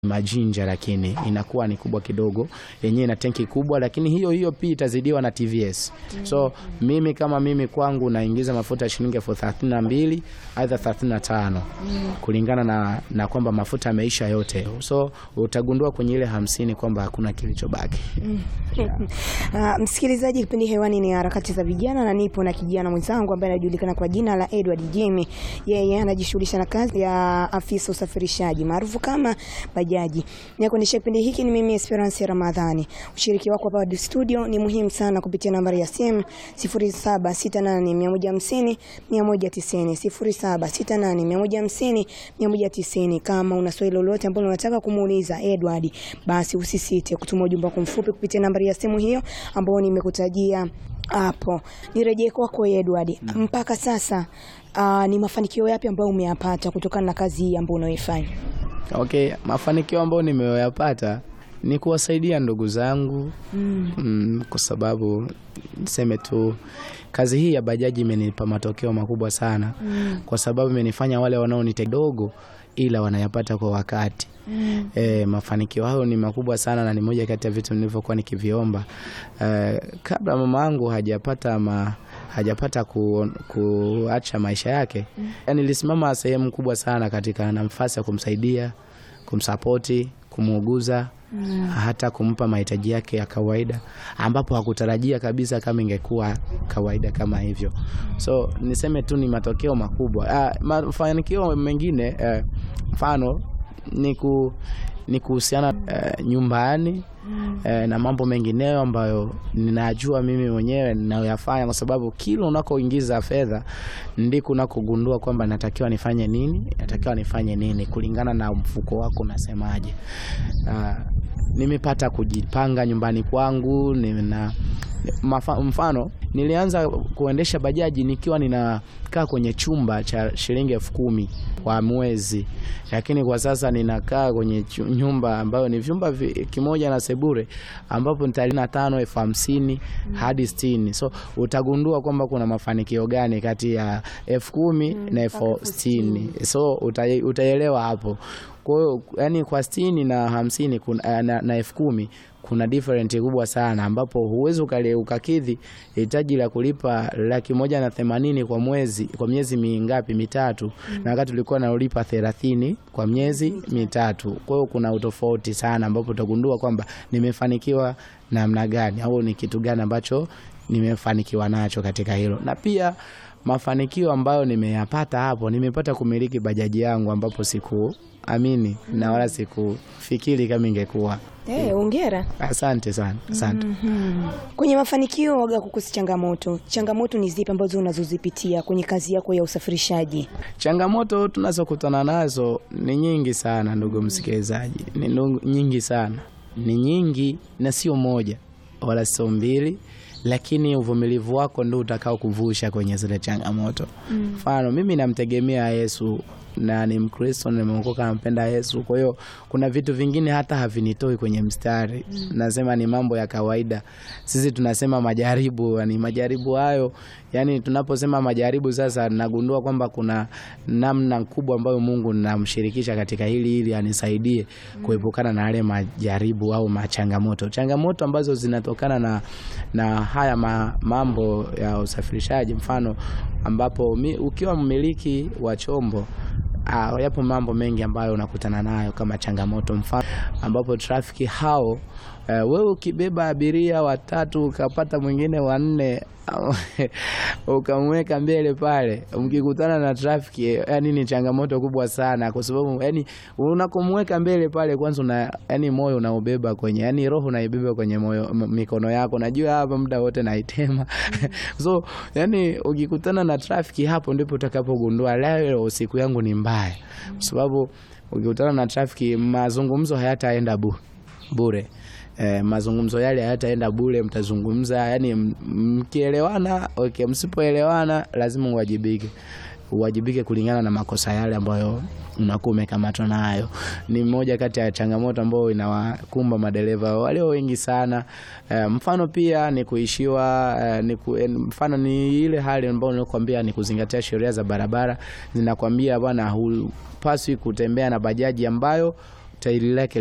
Majinja, lakini inakuwa ni kubwa kidogo, yenyewe ina tenki kubwa, lakini hiyo hiyo pia itazidiwa na TVS. So mimi kama mimi kwangu naingiza mafuta ya shilingi elfu thelathini na mbili aidha thelathini na tano kulingana na, na kwamba mafuta yameisha yote, so utagundua kwenye ile hamsini kwamba hakuna kilichobaki. Uh, msikilizaji, kipindi hewani ni harakati za vijana na nipo na kijana mwenzangu ambaye anajulikana kwa jina la Edward Jimmy. Yeye anajishughulisha na kazi ya afisa usafirishaji maarufu kama bajaji. Na kuendesha kipindi hiki ni mimi Esperance Ramadhani. Ushiriki wako hapa studio ni muhimu sana kupitia nambari ya simu 0768150150 190 0768150150 kama una swali lolote ambalo unataka kumuuliza Edward, basi usisite kutuma ujumbe wako mfupi kupitia nambari ya simu hiyo ambayo nimekutajia hapo. Nirejee kwako Edward, mpaka sasa uh, ni mafanikio yapi ambayo umeyapata kutokana na kazi hii ambayo unaoifanya? Okay, mafanikio ambayo nimeyoyapata ni kuwasaidia ndugu zangu Mm. mm, kwa sababu niseme tu kazi hii ya bajaji imenipa matokeo makubwa sana Mm. kwa sababu imenifanya wale wanaonite dogo ila wanayapata kwa wakati. Mm. E, mafanikio hayo ni makubwa sana na ni moja kati ya vitu nilivyokuwa nikiviomba e, kabla mama yangu hajapata ma, hajapata ku, kuacha maisha yake yani, nilisimama sehemu kubwa sana katika nafasi ya kumsaidia, kumsapoti, kumuuguza hata kumpa mahitaji yake ya kawaida ambapo hakutarajia kabisa kama ingekuwa kawaida kama hivyo. So niseme tu ni matokeo makubwa. Ah, mafanikio mengine eh, mfano ni ku ni kuhusiana eh, nyumbani eh, na mambo mengineyo ambayo ninajua mimi mwenyewe ninayoyafanya, kwa sababu kila unakoingiza fedha ndiko unakogundua kwamba natakiwa nifanye nini, natakiwa nifanye nini kulingana na mfuko wako unasemaje. Ah, nimepata kujipanga nyumbani kwangu nina mafa, mfano nilianza kuendesha bajaji nikiwa ninakaa kwenye chumba cha shilingi elfu kumi kwa mwezi, lakini kwa sasa ninakaa kwenye chu- nyumba ambayo ni vyumba vi- kimoja na sebure ambapo ni na tano elfu hamsini hadi sitini. So utagundua kwamba kuna mafanikio gani kati ya elfu kumi na elfu sitini. So uta- utaelewa hapo. Kwa hiyo yani kwa sitini na hamsini kuna, eh, na, na elfu kumi kuna different kubwa sana ambapo huwezi ukale- ukakidhi hitaji la kulipa laki moja na themanini kwa mwezi kwa miezi mingapi mitatu, na wakati ulikuwa nalipa thelathini kwa miezi mitatu. Kwa hiyo kuna utofauti sana ambapo utagundua kwamba nimefanikiwa namna gani au ni kitu gani ambacho nimefanikiwa nacho katika hilo, na pia mafanikio ambayo nimeyapata hapo, nimepata kumiliki bajaji yangu ambapo sikuamini na wala sikufikiri kama ingekuwa. Eh, hongera. Asante sana, asante. Mhm. Kwenye mafanikio waga kukosi changamoto. Changamoto ni zipi ambazo unazozipitia kwenye kazi yako ya usafirishaji? Changamoto tunazokutana nazo ni nyingi sana, ndugu msikilizaji, ni ndu- nyingi sana, ni nyingi na sio moja wala sio mbili, lakini uvumilivu wako ndio utakao kuvusha kwenye zile changamoto. Mfano, mimi namtegemea Yesu na ni Mkristo, nimeokoka, nampenda Yesu. Kwa hiyo kuna vitu vingine hata havinitoi kwenye mstari, nasema ni mambo ya kawaida. Sisi tunasema majaribu, ni majaribu hayo, yani tunaposema majaribu sasa, nagundua kwamba kuna namna kubwa ambayo Mungu namshirikisha katika hili ili anisaidie kuepukana na yale majaribu au machangamoto, changamoto ambazo zinatokana na, na haya ma, mambo ya usafirishaji, mfano ambapo mi, ukiwa mmiliki wa chombo Ah, yapo mambo mengi ambayo unakutana nayo kama changamoto, mfano ambapo trafiki hao eh, wewe ukibeba abiria watatu ukapata mwingine wanne ukamweka mbele pale, mkikutana na trafiki eh, yani ni changamoto kubwa sana, kwa sababu yani unakomweka mbele pale, kwanza una yani moyo unaubeba kwenye yani roho unaibeba kwenye moyo m- mikono yako, najua hapa muda wote naitema so yani ukikutana na trafiki, hapo ndipo utakapogundua leo siku yangu ni mbaya, kwa sababu ukikutana na trafiki, mazungumzo hayataenda bu, bure. Eh, mazungumzo yale hayataenda bure, mtazungumza yani m- mkielewana okay, msipoelewana lazima uwajibike uwajibike kulingana na makosa yale ambayo unakuwa umekamatwa nayo. Ni moja kati ya changamoto ambayo inawakumba madereva walio wengi sana. Eh, mfano pia ni kuishiwa eh, ni ku, eh, mfano ni ile hali ambayo nilikwambia ni kuzingatia sheria za barabara zinakwambia bwana, hupaswi kutembea na bajaji ambayo tairi lake